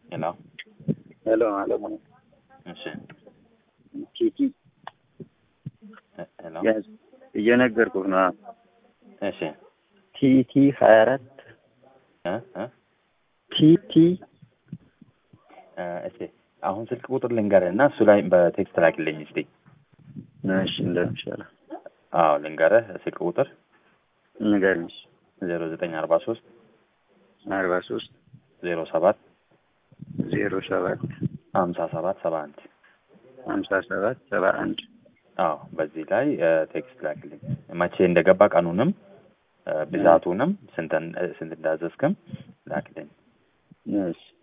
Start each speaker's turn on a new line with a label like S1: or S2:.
S1: ሄሎ
S2: ሄሎ አለሙ ነኝ።
S1: እሺ
S2: ቲቲ
S1: ሄሎ
S2: ያዝ እየነገርኩህ ነው።
S1: እሺ
S2: ቲቲ ሀያ አራት
S1: እ እ
S2: ቲቲ
S1: እ እሺ አሁን ስልክ ቁጥር ልንገርህ እና እሱ ላይ በቴክስት ላክልኝ እስቲ።
S2: እሺ እንደሚሻለው
S1: አዎ ልንገርህ ስልክ ቁጥር
S2: ንገረኝ።
S1: ዜሮ ዘጠኝ አርባ ሶስት
S2: አርባ ሶስት
S1: ዜሮ ሰባት
S2: ዜሮ ሰባት
S1: ሀምሳ ሰባት ሰባ አንድ
S2: ሀምሳ ሰባት ሰባ አንድ
S1: አዎ በዚህ ላይ እ ቴክስት ላክልኝ መቼ እንደገባ ቀኑንም እ ብዛቱንም ስንት ስንት እንዳዘዝክም ላክልኝ።
S2: እሺ